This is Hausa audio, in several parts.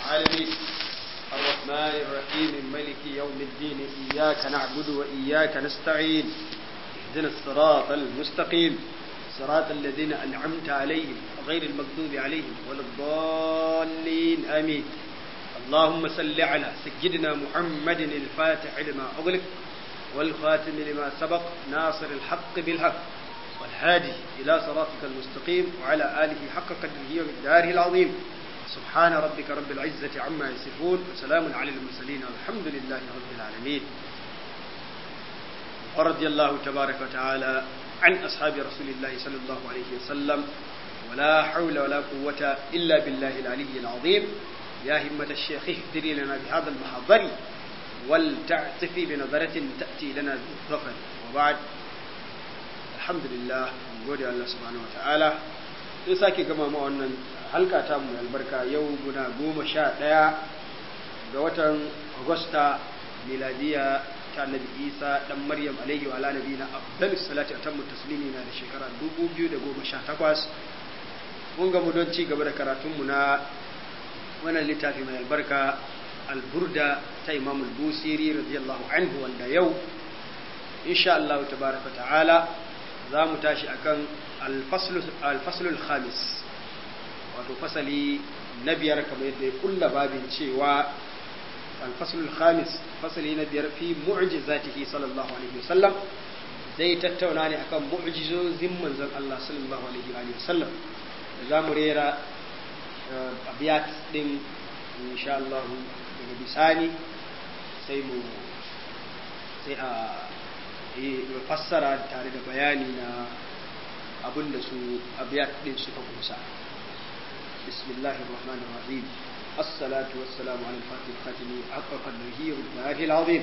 العالمين الرحمن الرحيم ملك يوم الدين إياك نعبد وإياك نستعين اهدنا الصراط المستقيم صراط الذين أنعمت عليهم غير المغضوب عليهم ولا الضالين آمين اللهم صل على سيدنا محمد الفاتح لما أغلق والخاتم لما سبق ناصر الحق بالحق والهادي إلى صراطك المستقيم وعلى آله حق قدره ومقداره العظيم سبحان ربك رب العزة عما يصفون وسلام على المرسلين والحمد لله رب العالمين ورضي الله تبارك وتعالى عن أصحاب رسول الله صلى الله عليه وسلم ولا حول ولا قوة إلا بالله العلي العظيم يا همة الشيخ اهدري لنا بهذا المحضر ولتعتفي بنظرة تأتي لنا بالظفر وبعد الحمد لله gode Allah subhanahu wataala sai sake gama mu wannan halka ta mu albarka yau guna goma sha ɗaya ga watan Agusta miladiya ta Annabi Isa dan Maryam alaihi wa ala nabiyina afdalus salati atammu taslimi na da shekara 2018 mun ga mu don ci gaba da karatun mu na wannan littafi mai albarka alburda ta Imam al-Busiri radiyallahu anhu wanda yau insha Allah tabaraka ta'ala za mu tashi akan alfaslul khamis wato fasali na biyar kamar yadda ya kulla babin cewa alfaslul khamis fasali na biyar fi mu'jizatihi sallallahu alaihi wasallam zai tattauna ne akan mu'jizozin manzon Allah sallallahu alaihi wasallam da za mu rera abiyat din insha Allah daga bisani sai mu sai a fassara tare da bayani na abin da su abiyat din suka kusa bismillahir rahmanir rahim الصلاة والسلام على الفاتح الخاتم حق قدره ومقداره العظيم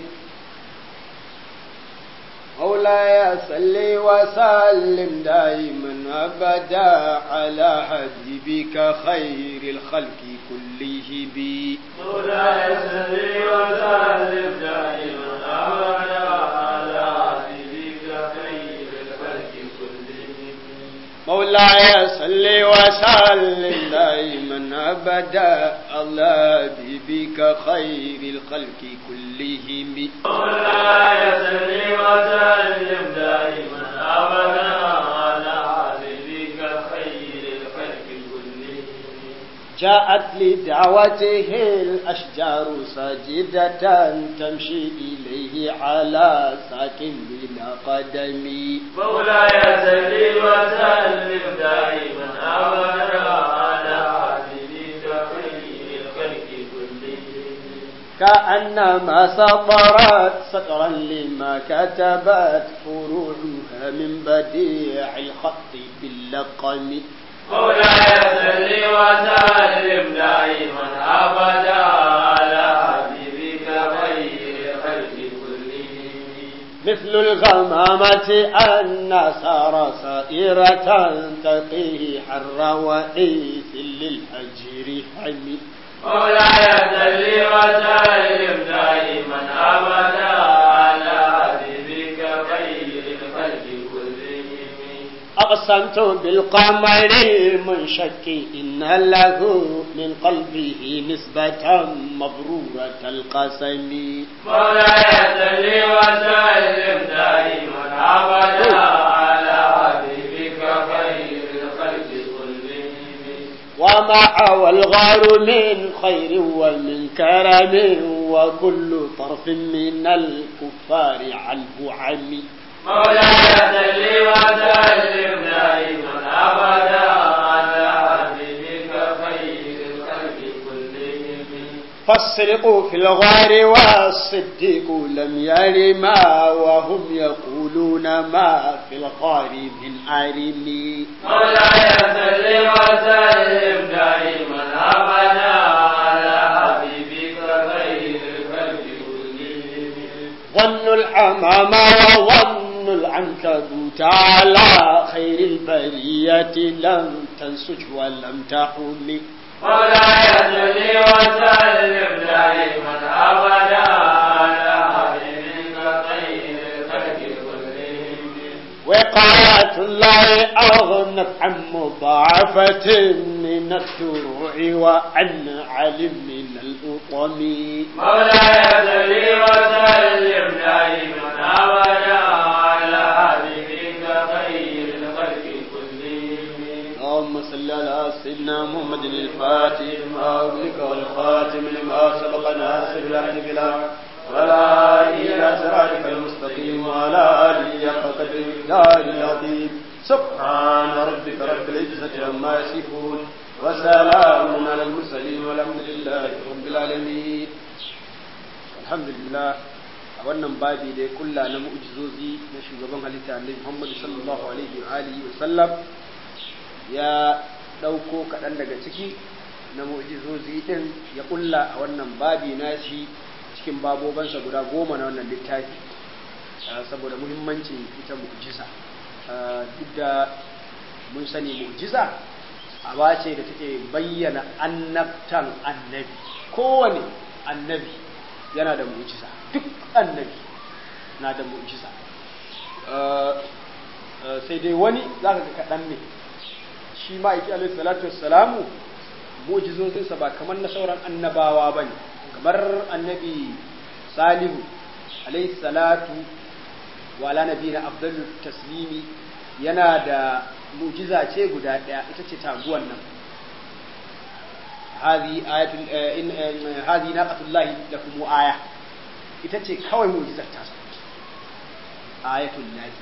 مولاي صل وسلم دائما أبدا على حبيبك خير الخلق كله بي مولاي صل وسلم دائما أبدا على حبيبك خير الخلق كلهم مولاي صل وسلم دائما ابدا الله بك خير الخلق كلهم مولاي صل وسلم دائما أبدا على حبيبك خير الخلق كلهم جاءت لدعوته الاشجار ساجده تمشي اليه على ساك بلا قدم مولاي صل وسلم دائما أبدا على حبيبك خير الخلق كلهم كأنما سطرت سطرا لما كتبت فروعها من بديع الخط باللقم مولاي صل وسلم دائما أبدا على حبيبك خير الخلق كلهم مثل الغمامة أن سار سائرة تقيه حر وعيث للهجر حمي مولاي صل وسلم دائما أبدا على حبيبك خير الخلق كلهم أقسمت بالقمر المنشك إن له من قلبه نسبة مبرورة القسم مولاي صل وسلم دائما أبدا على حبيبك خير الخلق كلهم وما حوى الغار من خير ومن كرم وكل طرف من الكفار عنه عمي مولاي صل وسلم دائما أبدا على حبيبك خير الخلق كلهم فالصدق في الغار والصديق لم يرما وهم يقولون ما في الغار من عرمي مولاي صل وسلم دائما أبدا على حبيبك خير الخلق كلهم ظن الحمام وظن العنكبوت على خير البرية لم تنسج ولم تحمي مولاي صل وسلم دائما أبدا على حبيبك خير الخلق كلهم وقاية الله أغنت عن مضاعفة من عن الدروع وعن علم من الأطم مولاي صل وسلم دائما ابدا على حبيبك خير الخلق كلهم اللهم صل على سيدنا محمد الفاتح لما أغلق والخاتم لما سبق ناصر الحق بالحق ولا إلى صراطك المستقيم وعلى آله حق قدره الدار العظيم سبحان ربك رب العزة عما يصفون وسلام على المرسلين والحمد لله رب العالمين الحمد لله a wannan babi da ya kulla na mu'jizozi na shugaban halitta annabi Muhammad sallallahu alaihi wa alihi wa sallam ya ɗauko kaɗan daga ciki na mu'jizozi ɗin ya kulla a wannan babi na shi cikin babobansa guda goma na wannan littafi saboda muhimmancin ita mu'jiza duk da mun sani mu'jiza aba ce da take bayyana annabtan annabi kowane annabi yana da mu'jiza duk annabi na da mu'jiza sai dai wani za ka ga kaɗan ne shi ma'aiki alaihi salatu wassalamu mu'jizozinsa ba kamar na sauran annabawa ba ne kamar annabi salihu alaihi salatu wa ala nabiyina afdalu taslimi yana da mu'jiza ce guda ɗaya ita ce taguwan nan هذه آية إن هذه ناقة الله لكم آية ita ce kawai mu'jizar tasa ayatul lahi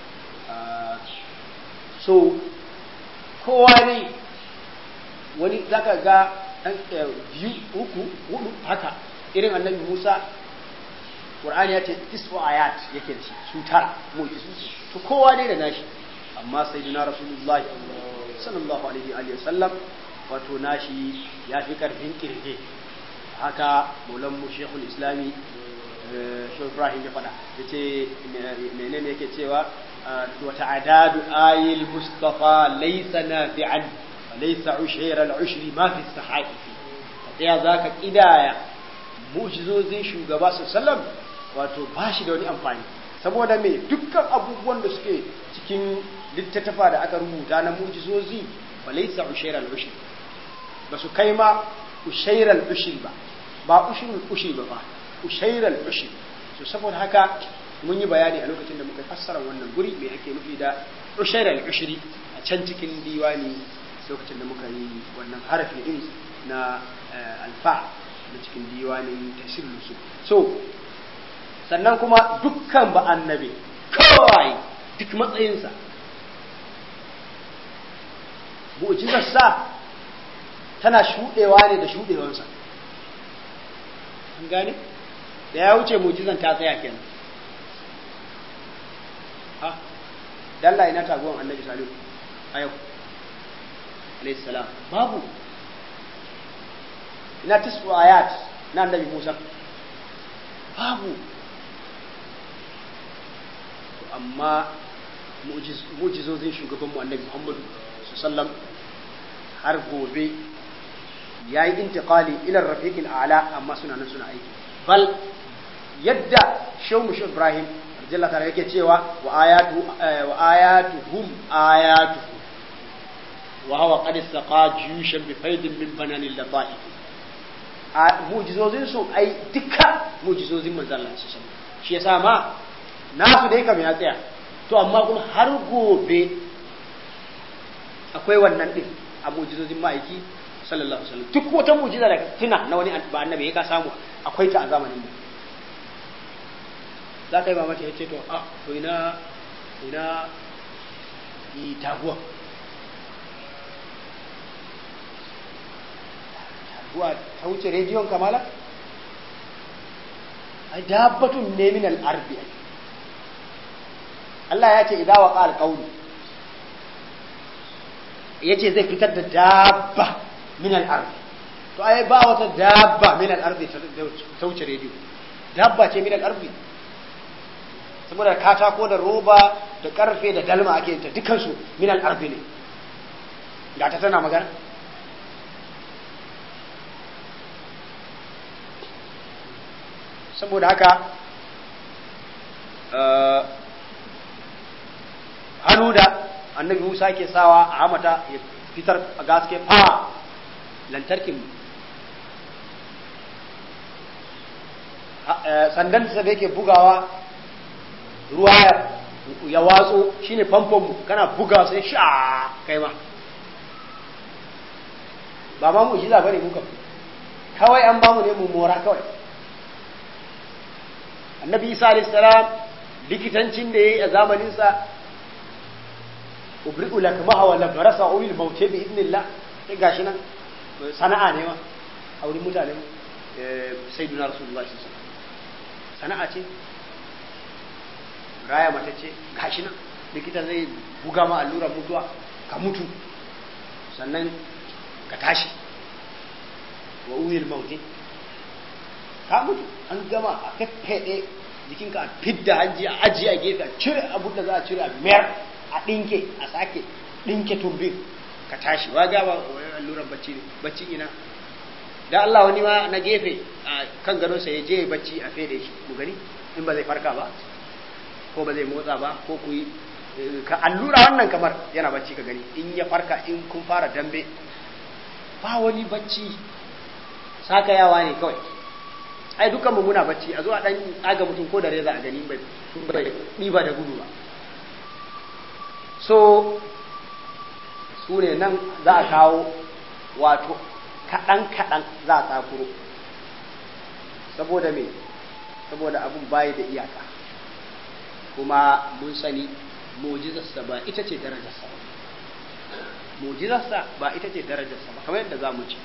so kowa ne wani zaka ga ɗan biyu uku hudu haka irin annabi Musa Qur'ani ya ce isu ayat yake da shi su tara mu'jizu to kowa ne da nashi amma sayyidina rasulullahi sallallahu alaihi wa sallam wato nashi ya fi karfin kirge haka maulanmu shekul islami shi ibrahim ya faɗa ya ce menene yake cewa wata adadu ayil mustafa laisa nafi'an laisa ushairar ushri ma fi sahaifi ɗaya za ka ƙidaya mu'jizozin shugaba su sallam wato ba shi da wani amfani saboda me dukkan abubuwan da suke cikin littattafa da aka rubuta na mu'jizozi ba laisa ushairar ushri ba su kai ma ushairar ushri ba ba ushirul ushri ba ba ushairal ushri so saboda haka mun yi bayani a lokacin da muka fassara wannan guri me ake nufi da ushairal ushri a can cikin diwani lokacin da muka yi wannan harafi din na alfa na cikin diwanin tafsir lusu so sannan kuma dukkan ba annabi kawai duk matsayinsa mu'jizarsa tana shuɗewa ne da shuɗewansa an gane da ya wuce mujizan ta tsaya kenan ha dalla ina taguwan annabi salihu a yau alayhi salam babu ina tisu ayat na annabi musa babu amma mu'jizozin shugabanmu annabi muhammadu sallam har gobe ya yi intiqali ilar rafiqil a'la amma suna nan suna aiki bal yadda shehu mushi ibrahim radiyallahu ta'ala yake cewa wa ayatu wa ayatuhum ayatuhu wa huwa qad saqa jushan bi faidin min bananil lataif a mu'jizozin su ai duka mu'jizozin manzon Allah sallallahu shi yasa ma nasu dai kam ya tsaya to amma kuma har gobe akwai wannan din a mu'jizozin ma'aiki sallallahu alaihi wasallam duk wata mu'jiza da tuna na wani ba annabi ya ka samu akwai ta a zamanin mu za ka yi mamaki ya ce to a to ina ina yi taguwa taguwa ta wuce rediyon kamala ai dabbatun ne min al-arbi Allah ya ce idza waqa al-qawlu yace zai fitar da dabba min al-ardi to ai ba wata dabba min al-ardi ta wuce rediyo dabba ce min al-ardi saboda katako da roba da karfe da dalma ake ta dukansu min al-ardi ne ga ta tana magana saboda haka hannu da annabi Musa ke sawa a hamata ya fitar a gaske fa lantarkin sandan da yake bugawa ruwa ya watso shine famfon mu kana buga sai sha kai ma ba ma mu jiza bane muka kawai an bamu ne mu mora kawai annabi isa alayhi salam likitancin da yayi a zamanin sa ubri'u lakmaha wa labarasa ulil mauti bi idnillah sai gashi nan sana'a ne ma a wurin mutane sayyidina rasulullahi sallallahu alaihi wasallam sana'a ce raya mata ce gashi nan likita zai buga ma allurar mutuwa ka mutu sannan ka tashi wa uyil mauti ka mutu an gama a feffeɗe jikinka a fidda hanji a ajiye a gefe a cire abin da za a cire a mayar a ɗinke a sake ɗinke tumbin ka tashi wa gaba allurar bacci ne bacci ina da Allah wani ma na gefe a kan gadonsa ya je bacci a fede shi mu gani in ba zai farka ba ko ba zai motsa ba ko ku yi ka allura wannan kamar yana bacci ka gani in ya farka in kun fara dambe ba wani bacci saka yawa ne kawai ai dukkan mu muna bacci a zo a dan tsaga mutum ko da reza a gani bai bai ba da gudu ba so su ne nan za a kawo wato kaɗan-kaɗan za a tsakuro saboda me saboda abun bayi da iyaka kuma mun sani mujizarsa ba ita ce darajarsa ba mujizarsa ba ita ce darajarsa ba kamar yadda za mu ci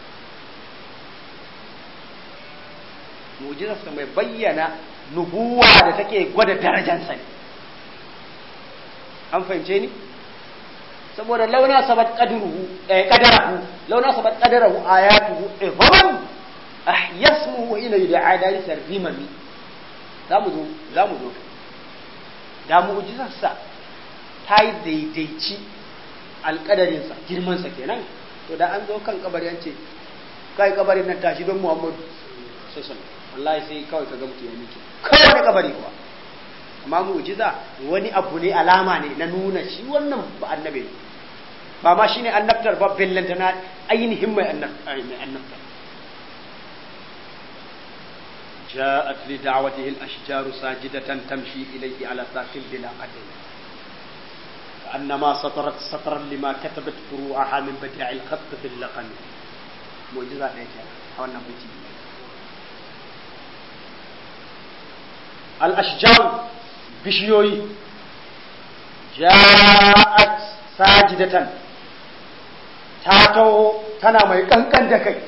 mujizarsa mai bayyana nubuwa da take gwada darajarsa ne an fahimce ni saboda launa sabat qadruhu eh qadarahu launa sabat qadarahu ayatuhu idhaman ahyasmuhu ila yud'a dari sarrimami zamu zo zamu zo da mu'jizar sa ta yi daidaici alƙadarin sa girman sa kenan to da an zo kan kabari an ce kai kabarin nan tashi don Muhammadu sallallahu wallahi sai kawai kaga mutum ya miki kawai kabari kuwa amma mu'jiza wani abu ne alama ne na nuna shi wannan ba annabi ne ba ma shine annabtar ba billanta na ainihin mai annabtar جاءت لدعوته الأشجار ساجدة تمشي إليه على ساق بلا قدم كأنما سطرت سطرا لما كتبت فروعها من بديع الخط في اللقن معجزة ليك حوانا بيتي الأشجار بشيوي جاءت ساجدة تاتو تنا ما يكنكن دكي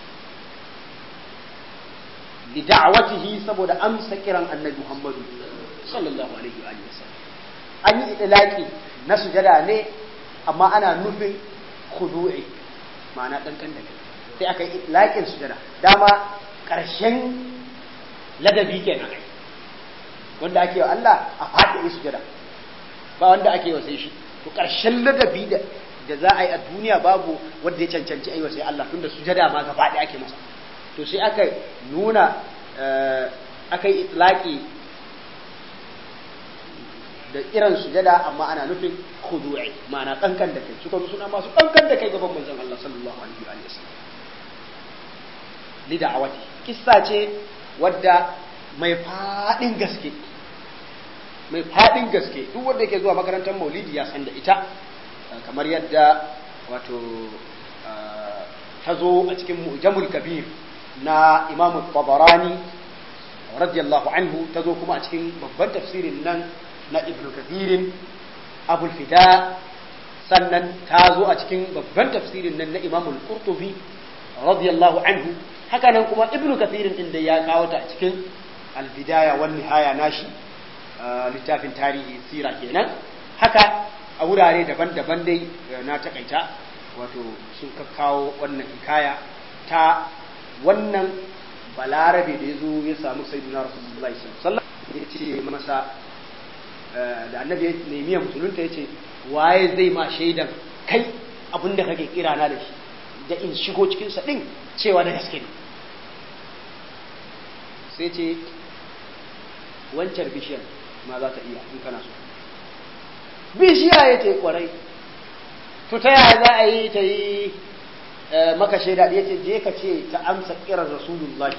لدعوته سبود أمس كران النبي محمد صلى الله عليه وآله وسلم أني إطلاقي نسجد ne amma ana nufin khudu'i ma'ana kankan da kai sai aka yi itlaƙin sujada dama ƙarshen ladabi kenan ai wanda ake wa Allah a faɗi yi sujada ba wanda ake wa sai shi to ƙarshen ladabi da da za a yi a duniya babu wanda ya cancanci aiwa sai Allah tunda sujada ma gaba ɗaya ake masa to sai aka nuna aka yi itlaqi da irin sujada amma ana nufin khudu'i ma'ana kankan da kai suka suna masu kankan da kai gaban manzon Allah sallallahu alaihi wa sallam li da'awati kissa ce wadda mai fadin gaske mai fadin gaske duk wanda yake zuwa makarantar maulidi ya san da ita kamar yadda wato ta zo a cikin mu'jamul kabir na imam tabarani radiyallahu anhu ta zo kuma a cikin babban tafsirin nan na ibn kathirin abul fida sannan ta zo a cikin babban tafsirin nan na imam al-qurtubi radiyallahu anhu haka nan kuma ibn kathirin din da ya kawo ta a cikin al-bidaya wan nihaya nashi littafin tarihi sira kenan haka a wurare daban-daban dai na takaita wato sun kawo wannan hikaya ta wannan balarabe da ya zo ya samu sayyidina rasulullahi sallallahu alaihi wasallam ya ce masa da annabi ya nemi ya musulunta ya ce waye zai ma shaidan kai abin da kake kira na da shi da in shigo cikin sa din cewa da gaske ne sai ce wancan bishiyar ma za ta iya in kana so bishiya ya ce kwarai to ta yaya za a yi ta yi maka shaida ya ce je ka ce ta amsa kiran rasulullahi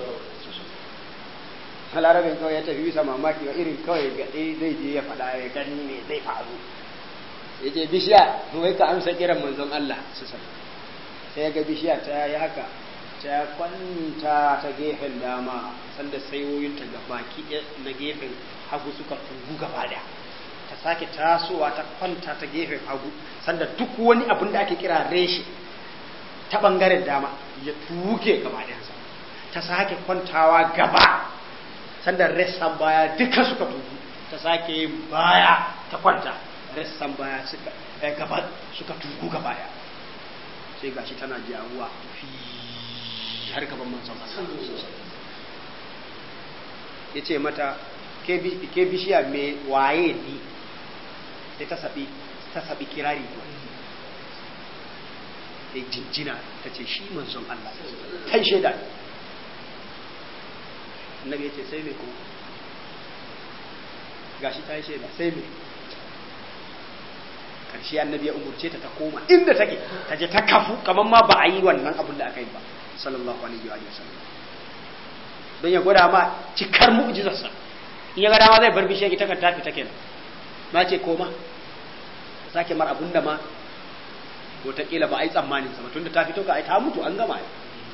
halarabin kawai ya tafi bisa mamaki wa irin kawai gaɗe zai je ya faɗa ya gani ne zai faru ya ce bishiya wai ka amsa kiran manzon Allah su sai ya ga bishiya ta yi haka ta kwanta ta gefen dama sanda sayoyinta ga baki na gefen hagu suka tugu gaba da ta sake tasowa ta kwanta ta gefen hagu sanda duk wani abin da ake kira reshe ta bangaren dama ya tuge gaba ɗayansa ta sake kwantawa gaba sanda ressan baya duka suka tugu ta sake yin baya ta kwanta ressan baya suka gaba suka tugu gaba ɗaya sai gashi tana jawuwa fi har gaban manzon ya ce mata ke bishiya mai waye ni sai ta sabi ta sabi kirari da jinjina ta ce shi manzon Allah kai shaida annabi ya ce sai me ko gashi ta yi shaida sai me karshe annabi ya umurce ta ta koma inda take ta je ta kafu kamar ma ba a yi wannan abin da aka yi ba sallallahu alaihi wa sallam don ya gwada ma cikar mu'jizarsa in ya ga dama zai bar bishiyar ita kan tafi ta kenan ma ce koma ta sake mar abin da ma wataƙila ba a yi tsammanin sa ba tunda ta fito ka ai ta mutu an gama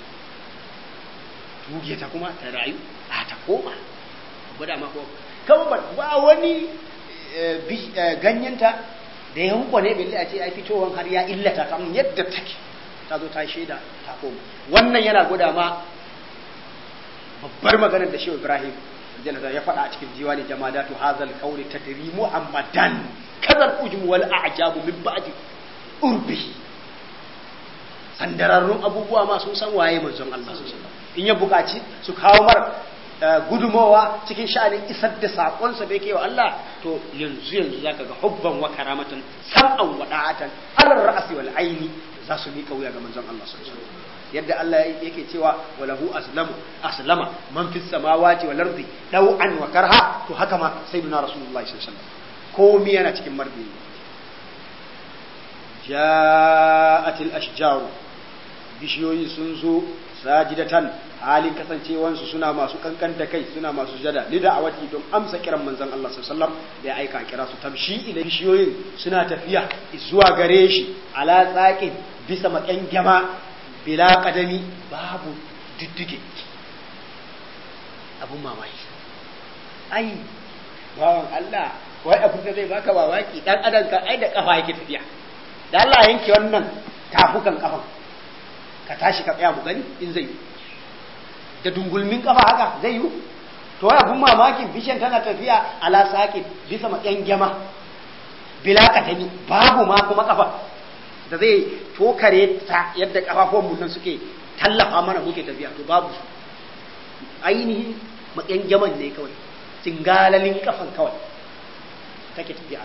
tuge ta kuma ta rayu a ta koma gwada ma ko kawai ba wani ganyenta da ya hukwane bai a ce ai fitowan har ya illata ta yadda take ta zo ta shaida ta koma wannan yana gwada ma babbar maganar da shehu ibrahim ya faɗa a cikin diwani jamadatu hazal qawli tadri muhammadan kadal ujum wal a'jabu min ba'di urbi sandararrun abubuwa ma sun san waye manzon Allah sallallahu alaihi in ya buƙaci su kawo mar gudumowa cikin sha'anin isar da saƙonsa da yake wa Allah to yanzu yanzu zaka ga hubban wa karamatan sam'an wa da'atan alal ra'si wal aini za su miƙa wuya ga manzon Allah sallallahu alaihi yadda Allah yake cewa walahu aslamu aslama man fis samawati wal ardi daw'an wa karha to haka ma sayyidina rasulullahi sallallahu alaihi wasallam komai yana cikin marbi ja'atil ashjaru bishiyoyi sun zo sajidatan halin kasancewansu suna masu kankan da kai suna masu jada li da'awati don amsa kiran manzon Allah sallallahu alaihi wasallam da ya aika kira su tamshi ila bishiyoyin suna tafiya zuwa gare shi ala tsaqin bisa makan gama bila kadami babu diddige abun mamaki ai bawan Allah wai abun da zai baka mamaki dan adam ka ai da kafa yake tafiya da Allah yanke wannan tafukan kafan ka tashi ka tsaya mu gani in zai da dungulmin kafa haka zai yi to wai abun mamakin bishan tana tafiya ala sakin bisa matsayin gyama bila katani babu ma kuma kafa da zai tokare ta yadda kafafon mu nan suke tallafa mana muke tafiya to babu su ainihin matsayin gyaman ne kawai tingalalin kafan kawai take tafiya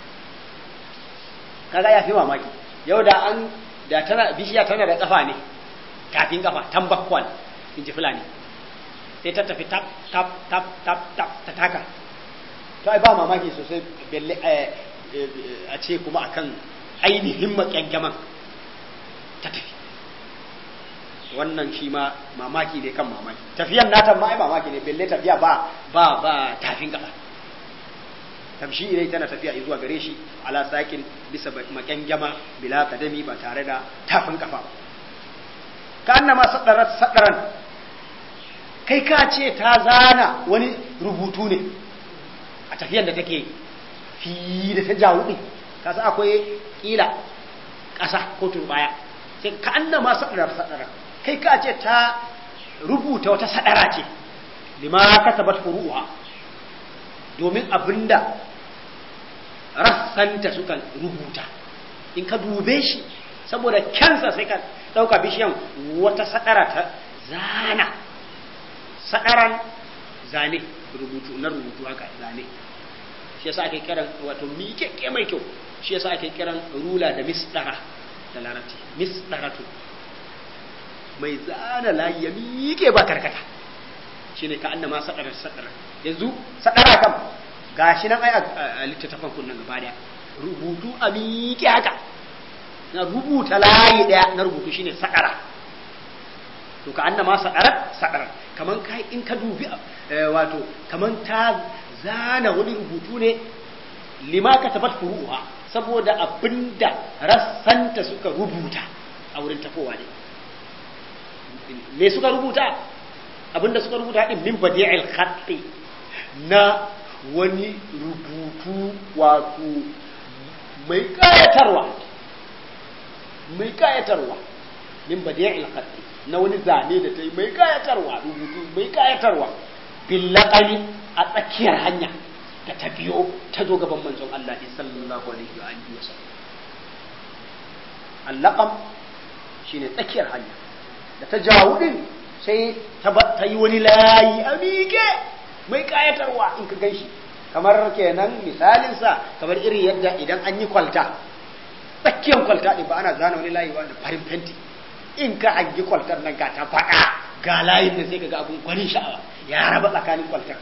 kaga ya fi mamaki yau da an da tana bishiya tana da kafa ne kafin kafa tambakwan in ji fulani sai ta tafi tap tap tap tap tap ta taka to ai ba mamaki sosai belle a ce kuma akan ainihin makyangaman ta tafi wannan shi ma mamaki ne kan mamaki tafiyan nata ma ai mamaki ne belle tafiya ba ba ba tafin kafa tamshi ilai tana tafiya zuwa gare shi ala sakin bisa makyangama bila kadami ba tare da tafin kafa ba ka annama sadarat sadaran kai ka ce ta zana wani rubutu ne a tafiyan da take fi da ta jawo din ka sa akwai kila ƙasa ko turbaya sai ka annama sadarar sadaran kai ka ce ta rubuta wata sadara ce lima kasabat furu'a domin abinda rassanta suka rubuta in ka dube shi saboda kyansa sai ka ɗauka bishiyan wata sadara ta zana sadaran zane rubutu na rubutu haka zane shi yasa ake kiran wato miƙeƙe mai kyau shi yasa ake kiran rula da misdara da larabci misdaratu mai zana layi ya miƙe ba karkata shine ka annama sadara sadara yanzu sadara kam gashi nan ai a littattafan kunnan gaba daya rubutu a miƙe haka na rubuta layi daya na rubutu shine sakara to ka annama sakarat sakarat kaman kai in ka dubi wato kaman ta zana wani rubutu ne lima ka tabat furuha saboda abinda rassanta suka rubuta a wurin tafowa ne me suka rubuta abinda suka rubuta din min badi'il khatti na wani rubutu wato mai kayatarwa mai kayatarwa min badi'il khatti na wani zane da ta yi mai kayatarwa rubutu mai kayatarwa billaqani a tsakiyar hanya da ta biyo ta zo gaban manzon Allah sallallahu alaihi wa alihi wasallam allaqam shine tsakiyar hanya da ta jawo din sai ta yi wani layi a miƙe mai kayatarwa in ka ganshi kamar kenan misalinsa kamar irin yadda idan an yi kwalta tsakiyar kwalta ɗin ba ana zana wani layi ba da farin fenti in ka hangi kwaltar nan ga ta faɗa ga layin da sai ka ga abun gwanin sha'awa ya raba tsakanin kwaltar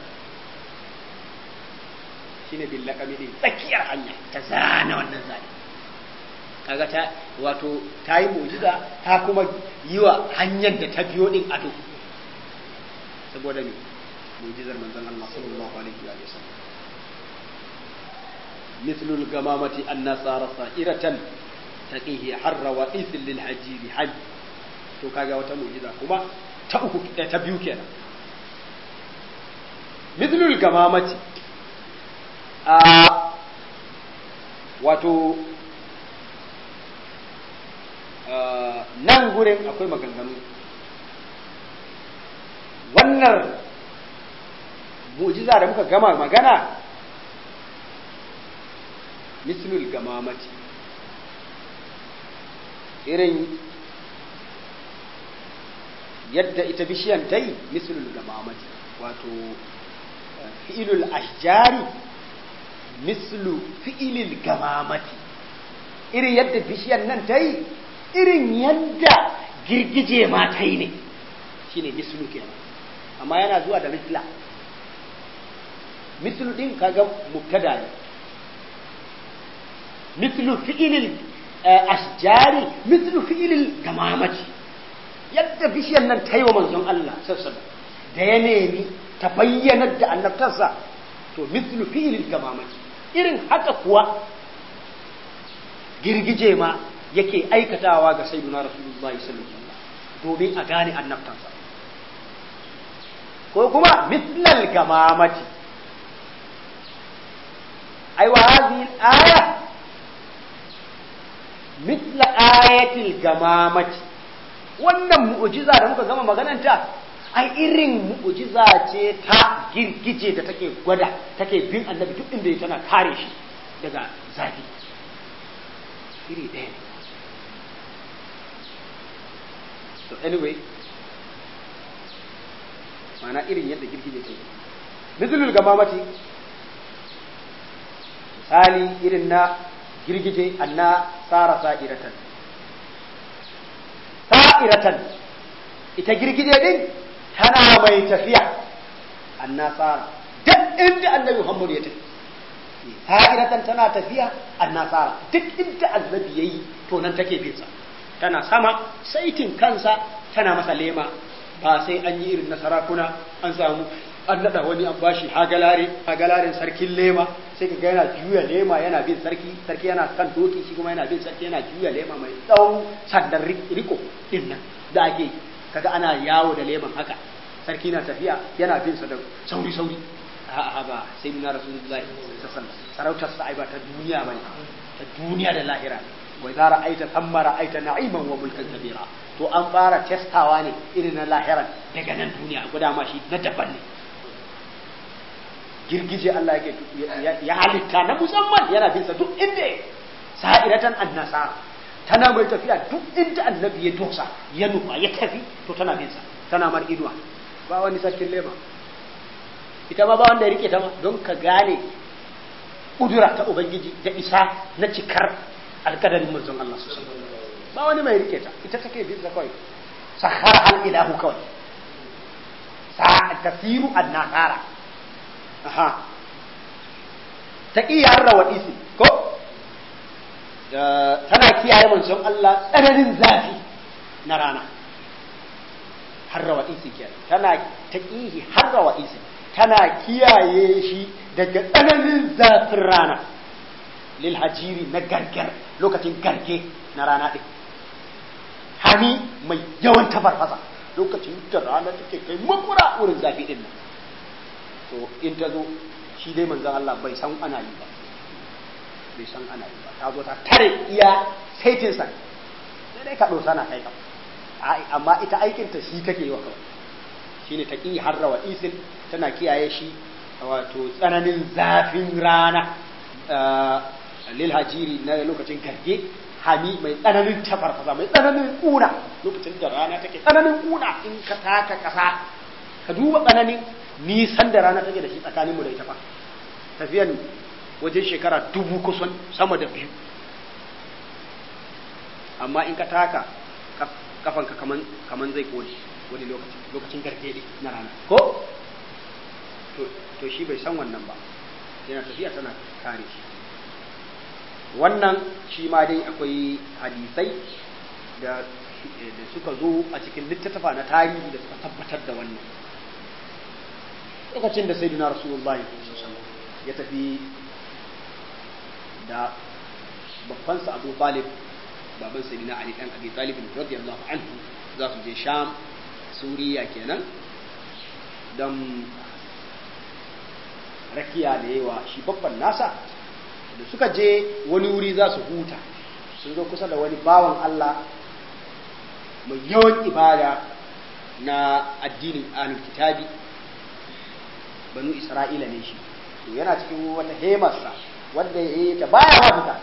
shine billakami din tsakiyar hanya ta zana wannan zane kaga ta wato ta yi mujiza ta kuma yi wa hanyar da ta biyo din ado saboda me mujizar manzon Allah sallallahu alaihi wa sallam مثل الغمامة أن صار صائرة تقيه حر وقيس للحجير حج to kaga wata mu'jiza kuma ta uku ta biyu kenan mithlul gamamati a wato nan gurin akwai maganganu wannan mu'jiza da muka gama magana mislul gamamati irin yadda ita bishiyan ta yi mislul gamamati wato fi'ilul ashjari mislu fi'ilil gamamati irin yadda bishiyan nan ta yi irin yadda girgije ma ta yi ne shine mislu kenan amma yana zuwa da misla mislu din kaga mubtada ne mislu fi'ilil ashjari mislu fi'ilil gamamati yadda bishiyan nan ta yi wa manzon Allah sassan da ya nemi ta bayyanar da annabtarsa to mislu fi'ilil gamamati irin haka kuwa girgije ma yake aikatawa ga sayyidina rasulullahi sallallahu alaihi wasallam domin a gane annabtansa ko kuma mislal gamamati ai wa hadhihi aya mithla ayatil gamamati wannan mu'jiza da muka gama magananta ai irin mu'jiza ce ta girgije da take gwada take bin annabi duk inda tana kare shi daga zafi iri ɗaya ne so anyway mana irin yadda girgije ta yi mithlul gamamati misali irin na girgije anna tsara sa'iratan sa'iratan ita girgije din tana mai tafiya anna tsara duk inda annabi Muhammad ya tafi sa'iratan tana tafiya anna tsara duk inda annabi yayi to nan take bin sa tana sama saitin kansa tana masa lema ba sai an yi irin na sarakuna an samu an nada wani an bashi hagalare hagalaren sarkin lema sai ka ga yana juya lema yana bin sarki sarki yana kan doki shi kuma yana bin sarki yana juya lema mai tsawon sandan riko din nan da ake kaga ana yawo da leman haka sarki na tafiya yana bin sa da sauri sauri a'a ba sai na rasulullahi sallallahu alaihi sarautar sa ai ba ta duniya bane ta duniya da lahira wa idza ra'aita thamma ra'aita na'iman wa mulkan kabira to an fara testawa ne irin na lahiran daga nan duniya guda ma shi na daban ne girgije Allah yake ya halitta na musamman yana bin sa duk inda sa'iratan annasa tana mai tafiya duk inda annabi ya dosa ya nufa ya tafi to tana bin sa tana mar inuwa ba wani sarkin lema ita ma ba wanda ya rike ta ma don ka gane kudura ta ubangiji da isa na cikar alkadarin manzon Allah su ba wani mai rike ta ita take bin sa kawai sahara al ilahu kawai sa tasiru annasara aha ta iya harra wa isi ko tana kiyaye manzon Allah tsananin zafi na rana harrawa isi kenan tana taqihi harrawa isi tana kiyaye shi daga tsananin zafin rana lil hajiri na gargar lokacin garge na rana din hami mai yawan tafarfasa lokacin da rana take kai makura wurin zafi din nan to in ta zo shi dai manzon Allah bai san ana yi ba bai san ana yi ba ta zo ta tare iya saitin sa sai dai ka dosa na kai ka amma ita aikin ta shi take yi wa kawai shine ta ki harrawa isil tana kiyaye shi wato tsananin zafin rana lil hajiri na lokacin garge hami mai tsananin tafarfasa mai tsananin kuna lokacin da rana take tsananin kuna in ka taka kasa ka duba tsananin nisan da rana take da shi tsakaninmu da ita fa tafiyan wajen shekara dubu kusan sama da biyu amma in ka taka kafanka kaman kaman zai kone wani lokaci lokacin garke na rana ko to shi bai san wannan ba yana tafiya tana kare shi wannan shi ma dai akwai hadisai da da suka zo a cikin littattafa na tarihi da suka tabbatar da wannan lokacin da sayyidina rasulullah ya tafi da babbansa abu talib baban sayyidina ali dan abi talib radiyallahu anhu za su je sham suriya kenan don rakiya da yawa shi babban nasa da suka je wani wuri za su huta sun zo kusa da wani bawan Allah mai yawan ibada na addinin ahlul kitabi banu isra'ila ne shi to yana cikin wata hemarsa wanda ya yi ta baya ma fita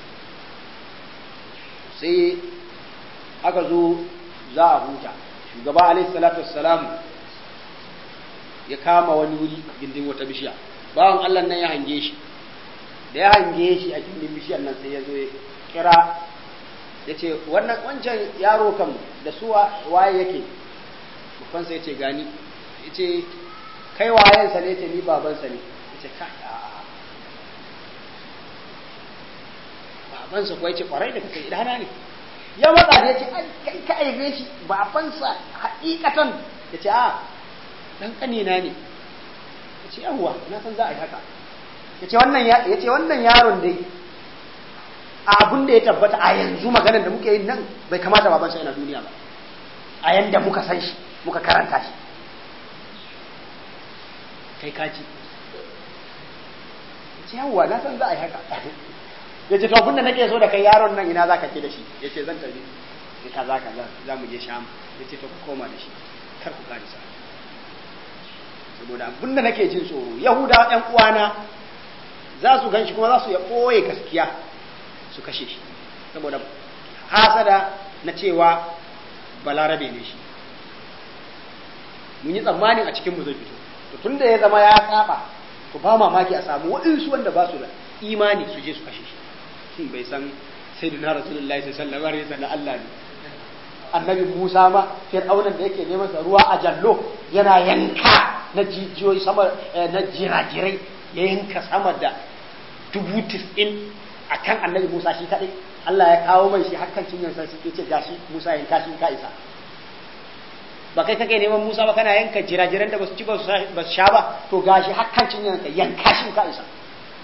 sai aka zo za a huta shugaba alaihi salatu wassalam ya kama wani wuri gindin wata bishiya bawan Allah nan ya hange shi da ya hange shi a gindin bishiyar nan sai ya zo ya kira ya ce wannan wancan yaro kam da su waye yake babban sai ya ce gani ya ce kai wayensa ne ce ni babansa ne ya ce kai a babansa kuwa ya ce kwarai da kake idana ne ya matsa da ya ce kai ka aibe shi babansa hakikatan ya ce a dan kanina ne ya ce yawwa na san za a yi haka ya ce wannan yaron dai abin da ya tabbata a yanzu maganar da muke yin nan bai kamata babansa yana duniya ba a yanda muka san shi muka karanta shi kai kaci ya ce yawwa na san za a yi haka ya ce to abin da nake so da kai yaron nan ina za ka ke da shi ya ce zan tafi ya kaza kaza za mu je sham ya ce to ka koma da shi kar ku karisa saboda abin da nake jin tsoro yahudawa ƴan uwana za su gan shi kuma za su ya ɓoye gaskiya su kashe shi saboda hasada na cewa balarabe ne shi mun yi tsammanin a cikinmu zai fito to tun da ya zama ya saba to ba mamaki a samu waɗansu wanda ba su da imani su je su kashe shi shin bai san sai da rasulullahi sallallahu alaihi wasallam Allah ne annabi Musa ma fir'aunan da yake neman sa ruwa a jallo yana yanka na jijiyoyi sama na jirajirai ya yanka sama da dubu tis'in a kan annabi Musa shi kaɗai Allah ya kawo mai shi hakan cinyansa shi ce gashi Musa yanka shi ka isa ba kai kake neman Musa ba kana yanka jirajiran da basu ci ba su sha ba to gashi hakan cinyansa yanka shi ka isa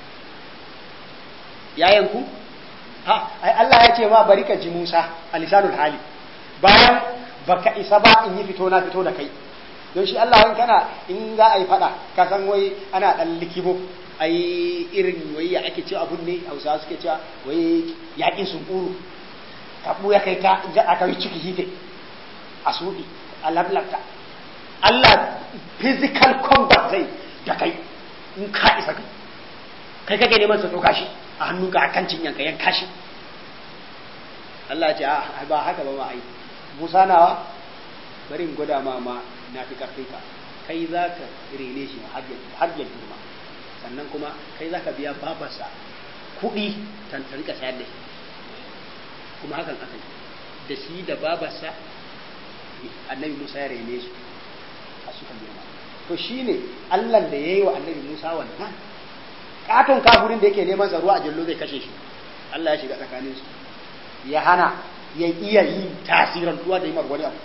ya yanku ha ai Allah ya ce ma bari ka ji Musa a lisanul hali bayan baka isa ba in yi fito na fito da kai don shi Allah wani kana in za a yi fada ka san wai ana dan likibo ai irin wai ya ake cewa abun ne hausawa suke cewa wai yaƙin sunkuru kaɓu ya kai ta aka yi ciki hite a suɗi a lablabta Allah physical combat zai da kai in ka isa kai kai kake neman sa doka shi a hannunka a kan cinyanka yanka shi Allah ce ba haka ba ma ai Musa nawa bari in gwada ma ma na fi karfin ka kai za ka rene shi har ya girma sannan kuma kai za ka biya babarsa kuɗi ta rika sayar da shi kuma hakan aka yi da shi da babarsa annabi Musa ya rene su a suka girma to shine Allah da ya yi wa annabi Musa wannan katon kafirin da yake neman sa ruwa a jallo zai kashe shi Allah ya shiga tsakanin su ya hana ya iya yin tasirantuwa da yi wani abu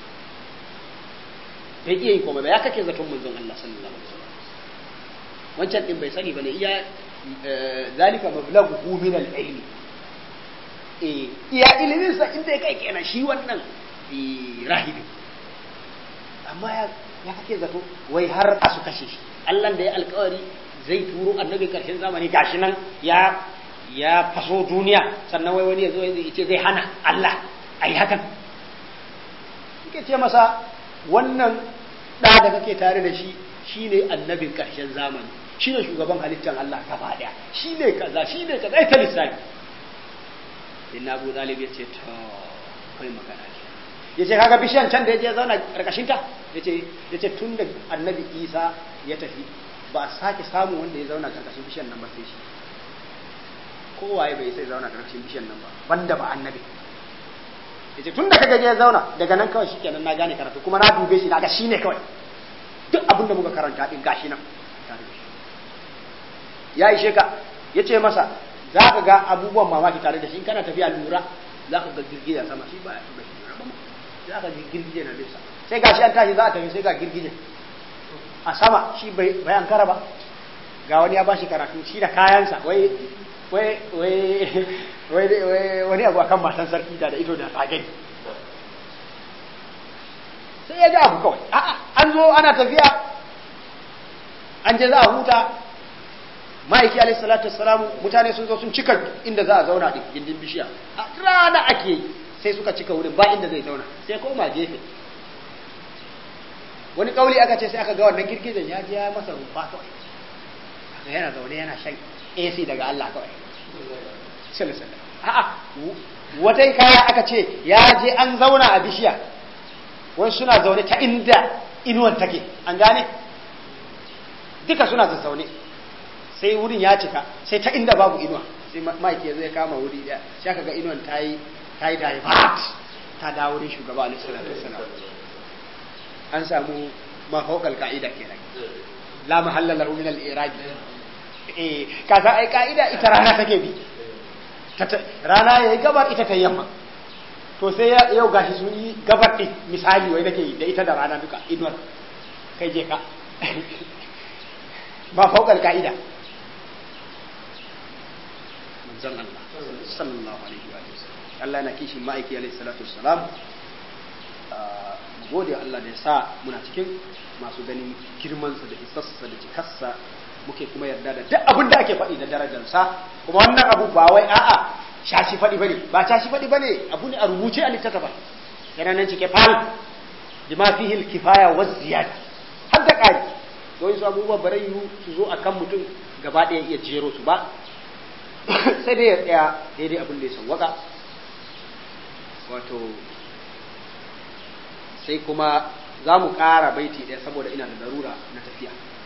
bai iya yi komai ba ya kake zaton manzon Allah sallallahu alaihi wasallam wancan din bai sani bane iya zalika mablaghu min al-ilm eh iya ilimin sa inda kai kenan shi wannan rahibi amma ya ya kake zato wai har a su kashe shi Allah da ya alkawari zai turo annabi karshen zamani gashi nan ya ya faso duniya sannan wai wani ya zo ya ce zai hana Allah ai hakan yake ce masa wannan da da kake tare da shi shine annabin karshen zamani shine shugaban halittar Allah gaba daya shine kaza shine kaza ita lissafi inna Abu Talib ya ce to kai magana ya ce kaga bishiyan can da ya je zauna karkashin ta yace yace tun da annabi Isa ya tafi ba a sake samun wanda ya zauna karkashin bishiyan nan ba sai shi kowaye bai sai zauna karkashin bishiyan nan ba banda ba annabi yace tun da kaga ya zauna daga nan kawai shikenan na gane karatu kuma na dube shi naga shine kawai duk abin da muka karanta din gashi nan ya ishe ka yace masa za ka ga abubuwan mamaki tare da shi in kana tafiya lura za ka ga girgije sama shi ba ba shi lura ba za ka ji girgije na bisa sai gashi an tashi za a tafi sai ga girgije a sama shi bai an kara ba ga wani ya bashi karatu shi da kayansa wai wai wai wai wani abu akan matan sarki da da ido da tsagani sai ya ga abu kawai a'a an zo ana tafiya an je za a huta ma'aiki alaihi salatu wassalamu mutane sun zo sun cika inda za a zauna din gindin bishiya a rana ake yi sai suka cika wurin ba inda zai zauna sai koma gefe wani kauli aka ce sai aka ga wannan girgizan ya je ya masa rumfa kawai aka yana zaune yana shan AC daga Allah kawai sallallahu a'a wata kaya aka ce ya je an zauna a bishiya wani suna zaune ta inda inuwan take an gane duka suna zaune sai wurin ya cika sai ta inda babu inuwa sai mike ya zai kama wuri daya sai aka ga inuwan ta yi ta yi divert ta dawo wurin shugaba alaihi salatu wasalam an samu mafaukal ka'ida kenan la mahalla lahu min al-iraq eh kaza ai ka'ida ita rana take bi rana yayi gabar ita ta yamma to sai yau gashi sun yi gabar din misali wai nake da ita da rana duka inuwar kai je ka ba faukal ka'ida manzon Allah sallallahu alaihi wa sallam Allah yana kishin ma'aiki alaihi salatu wassalam gode Allah da ya sa muna cikin masu ganin girmansa da isassa da cikarsa muke kuma yarda da duk abin da ake faɗi da darajarsa kuma wannan abu ba wai a'a shashi faɗi bane ba shashi faɗi bane abu ne a rubuce a littattafa yana nan cike fal bima fihi al-kifaya wa ziyada har da ƙari don su abubuwa barayu su zo akan mutum gaba ɗaya iya jero su ba sai dai ya tsaya daidai abin da ya sawwaka wato sai kuma za mu ƙara baiti ɗaya saboda ina da larura na tafiya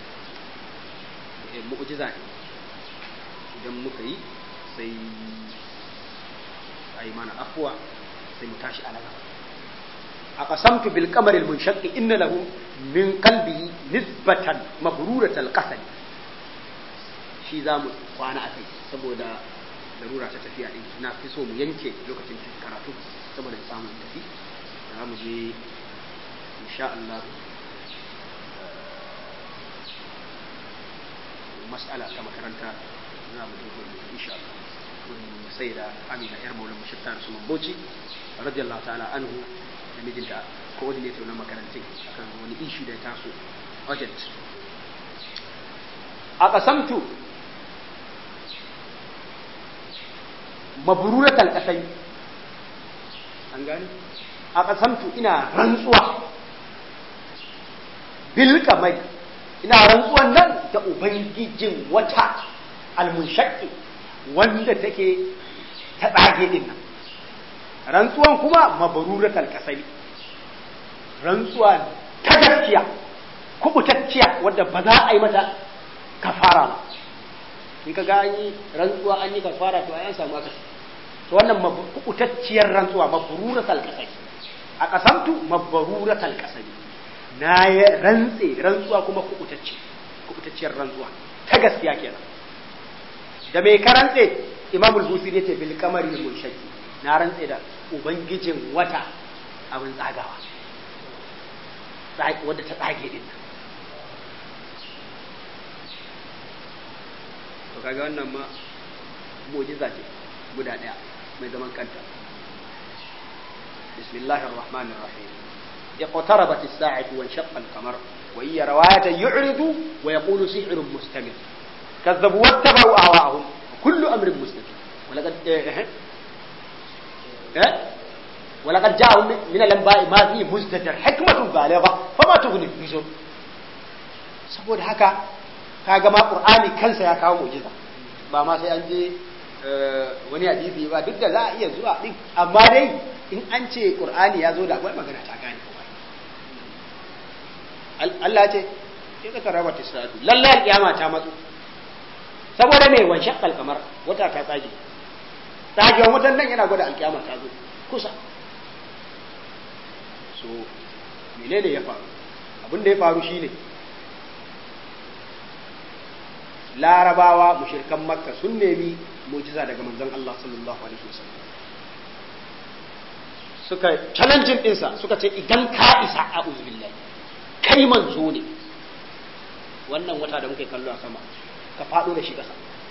mu'jiza ne idan muka yi sai a yi mana afuwa sai mu tashi alaga a ƙasamtu bil kamaril mun shaƙi inna lahu min kalbi nisbatan mabruratal qasad shi za mu kwana a kai saboda larura ta tafiya ɗin na fi so mu yanke lokacin karatu saboda samun tafi za mu je insha Allah mas'ala ta makaranta za mu je gurin insha Allah gurin sai da Amina yar Maulana Mushafta su Mamboci radiyallahu ta'ala anhu da mijinta coordinator na makarantin akan wani issue da ya taso urgent a kasamtu mabruratal qasai an gani a kasamtu ina rantsuwa bil kamai ina rantsuwan nan da ubangijin wata almunshaqi wanda take ta tsage din nan rantsuwan kuma mabaruratal kasai rantsuwa ta gaskiya kubutacciya wadda ba za a yi mata kafara ba in ka ga yi rantsuwa an yi kafara to an samu akasi to wannan kubutacciyar rantsuwa mabaruratal kasai a kasamtu mabaruratal kasai na ya rantse rantsuwa kuma kubutacce kubutacciyar rantsuwa ta gaskiya kenan da mai ka rantse imamul busiri yace bil kamari mun shakki na rantse da ubangijin wata abin tsagawa wadda ta tsage din to kaga wannan ma mu'jiza ce guda daya mai zaman kanta bismillahir rahmanir rahim اقتربت الساعة وانشق القمر وهي رواية يعرض ويقول سحر مستمر كذبوا واتبعوا أهواءهم كل أمر مستقيم ولقد إيه إيه ولقد جاءهم من الأنباء ما فيه مزدجر حكمة بالغة فما تغني النذر saboda haka kaga ma qur'ani kansa ya kawo mu'jiza ba ma sai an je wani hadisi ba duk da za a iya zuwa din amma dai in an ce qur'ani ya zo da akwai magana ta gane Allah ya ce ya ka taraba tisatu lalle alkiyama ta matsu saboda me wan shaqqal kamar wata ta tsage tsagewan wutan nan yana gwada alkiyama ta zo kusa so menene ya faru abin da ya faru shine larabawa mushirkan makka sun nemi mujiza daga manzon Allah sallallahu alaihi wasallam suka challenging dinsa suka ce idan ka isa a uzbillahi kai manzo ne wannan wata da muke kallo a sama ka faɗo da shi ƙasa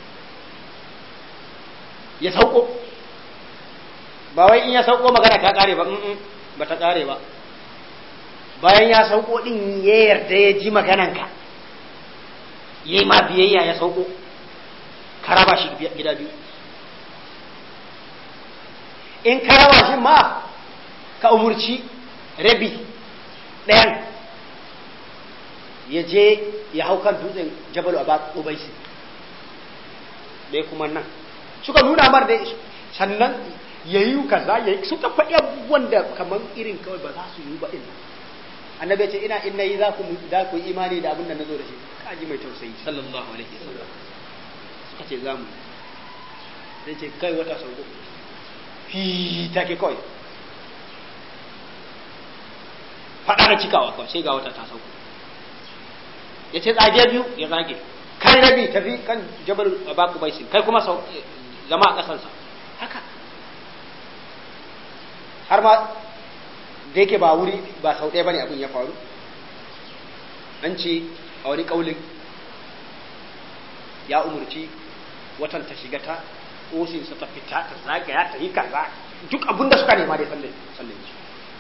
ya sauko ba wai in ya sauko magana ta ƙare ba ba ta ƙare ba bayan ya sauko ɗin ya yarda ya ji magananka ya yi ma biyayya ya sauko ka raba shi gida biyu in ka raba shi ma ka umurci rabi ɗayan ya je ya hau kan dutsen jabal abad ubaisi dai kuma nan suka nuna mar da sannan ya yi kaza ya yi suka faɗi abubuwan da kamar irin kawai ba za su yi ba ina annabi ya ce ina in nayi za ku za ku imani da abin da nazo da shi kaji mai tausayi sallallahu alaihi wasallam suka ce za mu sai ce kai wata sauko fi take kawai faɗa da cikawa kawai sai ga wata ta sauko ya ce tsage biyu ya zage kai rabi tafi kan jabal baku baisi kai kuma zama a ƙasarsa haka har ma da yake ba wuri ba sau ɗaya bane abin ya faru an ce a wani ƙaulin ya umurci watan ta shiga ta ƙosinsa ta fita ta zagaya ta yi kaza duk abin da suka nema dai sallan sallan su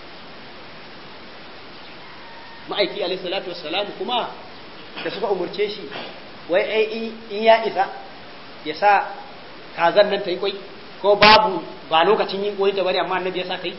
ma'aiki alaihi salatu wassalam kuma da suka umurce shi wai ai in ya isa ya sa kazan nan ta yi kwai ko babu ba lokacin yin koyi ta bane amma annabi ya sa kai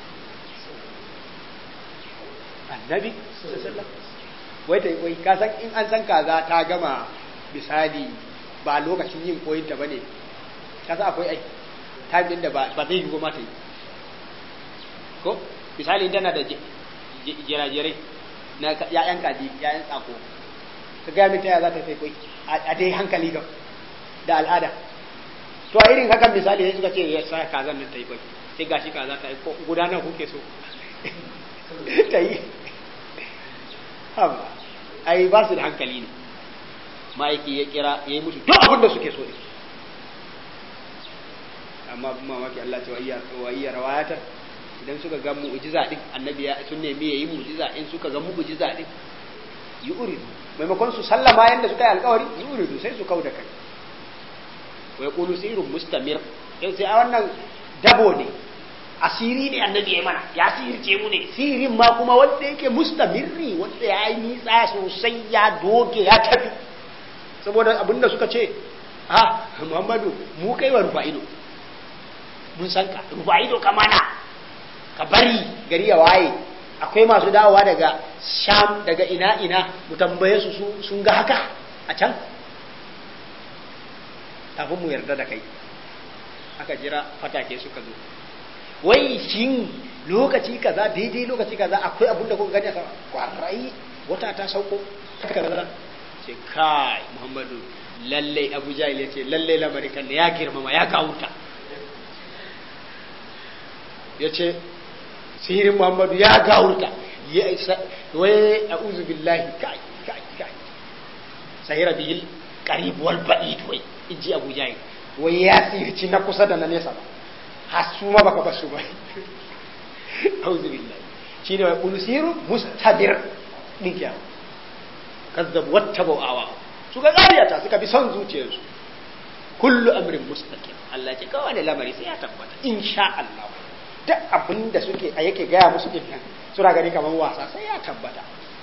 annabi wai ta yi kwai ka san in an san kaza ta gama misali ba lokacin yin koyin ta bane ka san akwai ai time da ba zai yi goma ta yi ko misali tana da jirajirai na ya'yan kaji ya'yan tsako ka gaya min taya za ta kai kwai a dai hankali ga da al'ada to a irin hakan misali sai suka ce ya sa kazan nan ta yi kwai sai gashi kaza ta yi ko gudanar kuke so ta yi haba ai ba su da hankali ne ma'aiki ya kira ya yi musu duk abin da suke so ne amma abin mamaki Allah ce wa iya rawayatar idan suka ga mu'jiza din annabi ya sun nemi yayi mu'jiza in suka ga mu'jiza din yi uridu maimakon su sallama yanda suka yi alkawari yi uridu sai su kauda kai wa yaqulu sirrun mustamir sai a wannan dabo ne asiri ne annabi ya mana ya sirce mu ne sirin ma kuma wanda yake mustamirri wanda ya yi nisa sosai ya doge ya tafi saboda abinda suka ce ha muhammadu mu kai wa rufa'ido mun san ka rufa'ido ka mana ka bari gari ya waye akwai masu dawowa daga sham daga ina ina mu tambaye su sun ga haka a can kafin mu yarda da kai aka jira fatake suka zo wai shin lokaci kaza daidai lokaci kaza akwai abin da kuka gani a sama kwarai wata ta sauko kaza ce kai muhammadu lallai abu jahil ya ce lallai lamarin kan da ya girmama ya kawuta ya ce sihirin muhammadu ya gawurta ya isa wai a uzu billahi kai kai kai sahira bihil qarib wal ba'id wai in ji abu jahil wai ya tsirci na kusa da na nesa ba har su ma baka basu ba auzu billahi shine wai ulsiru mustadir din kiya kazzab wattabu awa suka ƙaryata suka bi son zuciyarsu kullu amrin mustaqim Allah ce kawai lamari sai ya tabbata insha Allah duk abin da suke a yake gaya musu din nan suna gani kamar wasa sai ya tabbata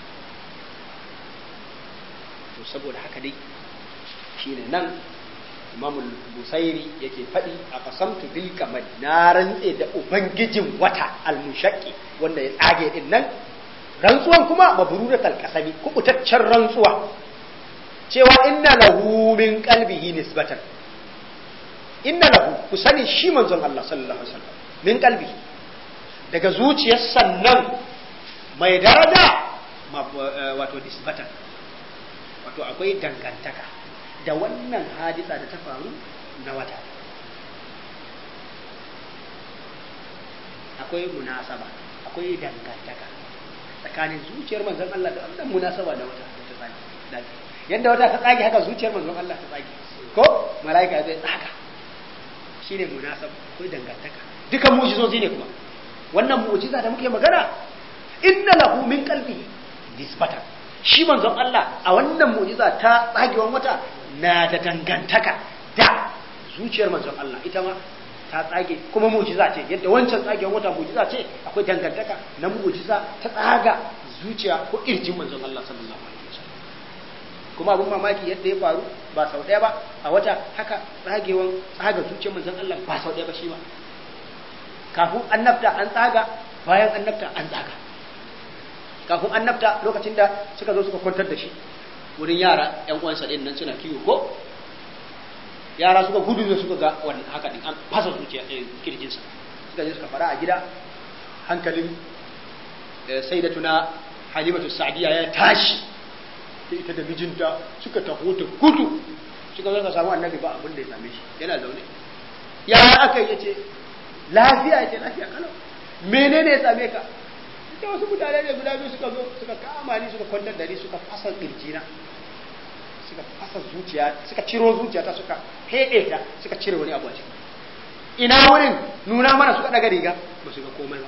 to saboda haka dai shine nan Imam Busairi yake faɗi a qasamtu bil kamar na rantse da ubangijin wata al-mushaqqi wanda ya tsage din nan rantsuwan kuma mabrudatul qasami kubutaccen rantsuwa cewa inna lahu min qalbihi nisbatan inna lahu ku sani shi manzon Allah sallallahu alaihi wasallam min qalbihi daga zuciyar sannan mai daraja wato nisbatan wato akwai dangantaka da wannan hadisa da ta faru na wata akwai munasaba akwai dangantaka tsakanin zuciyar manzon Allah da wannan munasaba da wata da ta tsage yadda wata ta tsage haka zuciyar manzon Allah ta tsage ko mala'ika zai tsaga shine munasaba akwai dangantaka dukan mu'jizozi ne kuma wannan mu'jiza da muke magana inna lahu min qalbihi nisbatan shi manzon Allah a wannan mu'jiza ta tsagewan wata na da dangantaka da zuciyar manzon Allah ita ma ta tsage kuma mu'jiza ce yadda wancan tsagewan wata mu'jiza ce akwai dangantaka na mu'jiza ta tsaga zuciya ko irjin manzon Allah sallallahu alaihi wasallam kuma abun mamaki yadda ya faru ba sau ɗaya ba a wata haka tsagewan tsaga zuciyar manzon Allah ba sau ɗaya ba shi ba kafin annabta an tsaga bayan annabta an tsaga kafin annabta lokacin da suka zo suka kwantar da shi wurin yara yan uwansa din nan suna kiwo ko yara suka gudu da suka ga wannan haka din an fasa zuciya kirjinsa suka je suka fara a gida hankalin sayyidatuna halimatu sa'diya ya tashi da ita da mijinta suka taho ta gudu suka zo ka samu annabi ba abin da ya same shi yana zaune ya aka yace lafiya yace lafiya kalau menene ya same ka da wasu mutane ne guda biyu suka zo suka kama ni suka kwantar da ni suka fasa kirjina suka fasa zuciya suka ciro zuciya ta suka heɗe ta suka cire wani abu a ciki ina wurin nuna mana suka daga riga ba su ga komai ba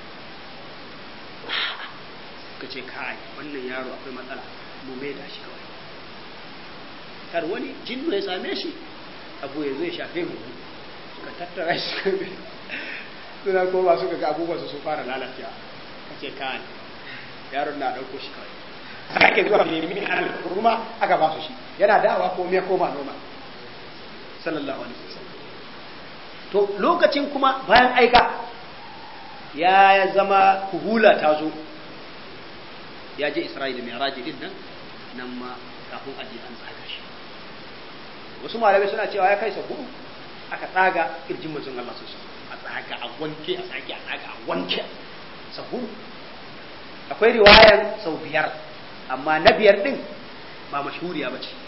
suka ce kai wannan yaro akwai matsala mu mai da shi kawai kar wani jinnu ya same shi abu ya zo ya shafe mu suka tattara shi suna koma suka ga abubuwan su fara lalacewa kace kai yaron na dauko shi kawai sake zuwa nemi al-kurma aka ba su shi yana dawa ko me koma noma sallallahu alaihi wasallam to lokacin kuma bayan aika ya zama kuhula ta zo ya je Isra'ila mai raji din nan nan ma kafin aje an tsaga shi wasu malamai suna cewa ya kai sa hudu aka tsaga kirjin manzon Allah sosai a tsaga a wanke a tsage a tsaga a wanke sa hudu akwai riwayar sau biyar amma na biyar din ba mashhuriya ba ce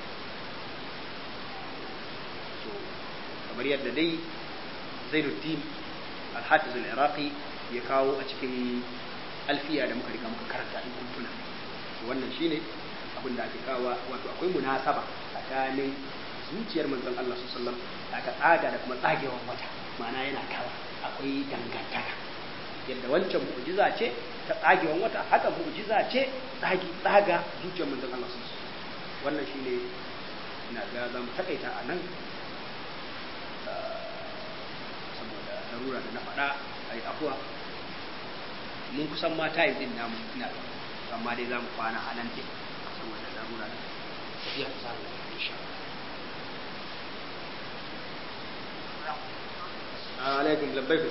kamar yadda dai zainuddin al-hafiz al-iraqi ya kawo a cikin alfiya da muka riga muka karanta in kun tuna wannan shine abin da ake kawo wato akwai munasaba tsakanin zuciyar manzon Allah sallallahu alaihi wasallam da aka tsaga da kuma tsagewan wata ma'ana yana kawa akwai dangantaka yadda wancan mu'jiza ce ta tsagewan wata haka mu'jiza ce tsagi tsaga zuciyar manzon Allah sallallahu alaihi wasallam wannan shine ina ga za mu takaita a nan saboda larura da na faɗa a yi afuwa mun kusan ma tayi din namu ina amma dai za mu kwana a nan din saboda larura da tafiya ta samu insha Allah alaikum labbaik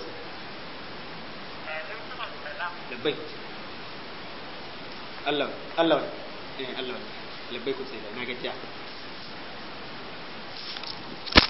labbaik Allah Allah eh Allah labbaik sai da na gajiya